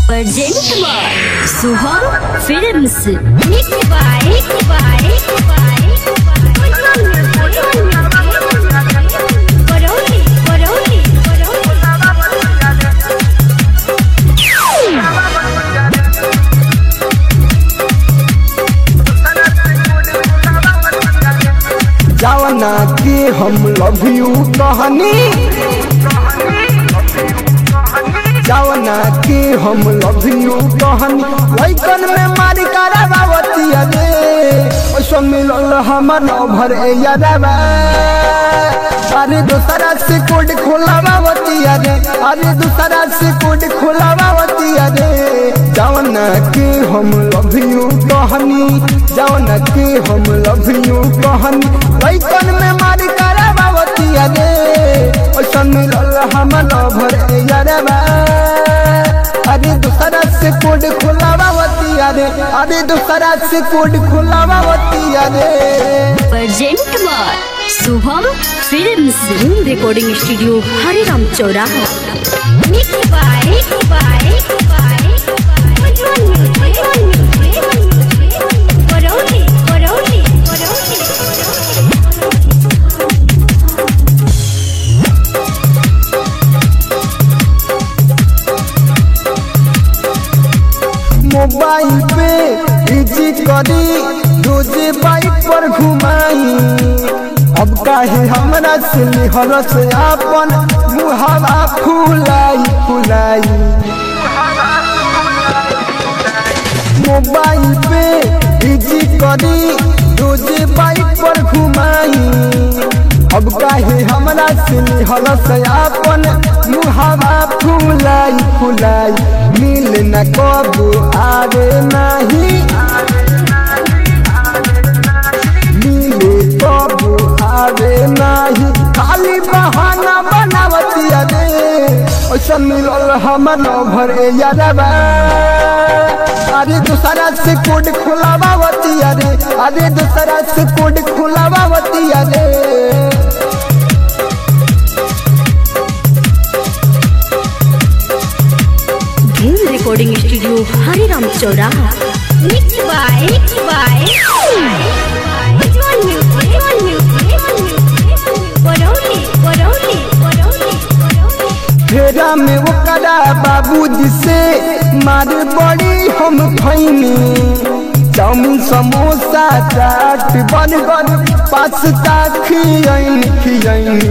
Present by Suham Films. Nick by Nick by Nick by Ujjwal Music Ujjwal Music Baroli Baroli Baroli जावना के हम love you कहनी जावना के हम लव यू कहनी लइकन में मारी करावती रे ओसो मिलल हमर भर ए यारवा अरे दूसरा से कोड खोलावती रे अरे दूसरा से कोड खोलावती रे जावना के हम लव यू कहनी जावना के हम लव यू कहनी लइकन में मारी करावती रे ओसो मिलल हमर भर ए यारवा अरे दूसरा से कोड खोलावती रे अरे दूसरा से कोड खोलावती रे Present by Suham Films. Recording Studio Hariram Choraha. Nick by Nick by Nick by Ujjwal Music Ujjwal Music Baroli Baroli Baroli mobile पे इजी करी रोजे बाइक पर घुमाई अब काहे हमरा से लिहर से आपन मुहावा फुलाई फुलाई मोबाइल पे इजी करी रोजे बाइक पर घुमाई अब काहे हमरा से लिहर से आपन मुहावा फुलाई फुलाई मिल न कबू आवे नहीं मिले कबू आवे नहीं खाली बहाना बनावती रे ऐसा मिलल हमर भर ए यारबा अरे दूसरा से कोड खोलावती रे अरे दूसरा से कोड खोलावती रे Dhim Recording Studio Hariram Choraha. Nick by Nick by Ujjwal Music Ujjwal Music Baroli Baroli Baroli फेरा में ओकरा बाबूजी से मार बड़ी हम खैनी chowmein samosa chaat burger pasta खियैनी खियैनी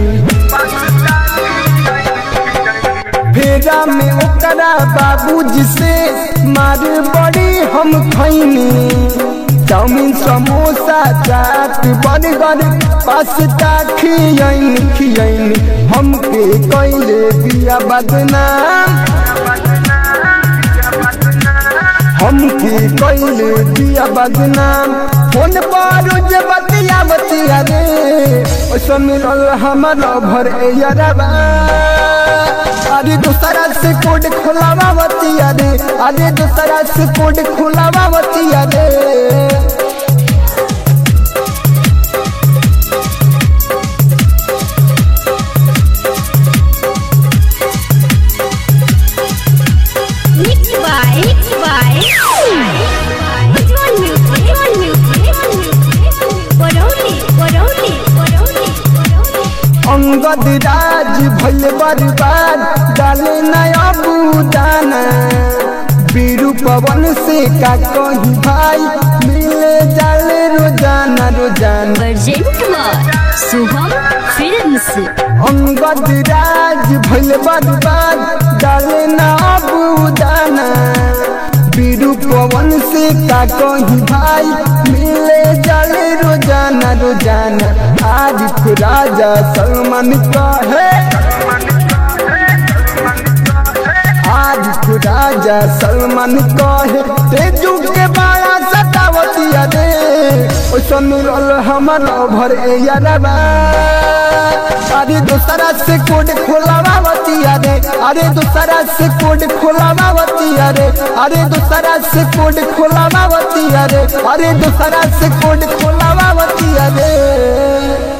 फेरा में ओकरा बाबूजी से मार बड़ी हम खैनी chowmein samosa chaat burger pasta खियैनी खियैनी हमके कैले दिया बदनाम हमके कैले दिया बदनाम फोन पर जे बतिया बतिया रे ओसो मिलल हमर भर ए यारबा अरे दूसरा से कोड खोलावती रे अरे दूसरा से कोड खोलावती रे Nick by Nick by Ujjwal Music Ujjwal Music Baroli Baroli Baroli Angad राज भइल बर्बाद डाले नया बुदाना बीरू पवन से का कहीं भाई मिले जाले रोजाना रोजाना Present by Suham Films. Angad राज भइल बर्बाद डाले ना बुदाना बीरू पवन से का कहीं भाई मिले जाले रोजाना रोजाना आरिफ राजा सलमान कहे आरिफ राजा सलमान कहे तेजू के बाया सतावती रे ओसो मिलल हमर भर ए यारबा अरे दूसरा से कोड खोलावती रे अरे दूसरा से कोड खोलावती रे अरे दूसरा से कोड खोलावती रे अरे दूसरा से कोड खोलावती रे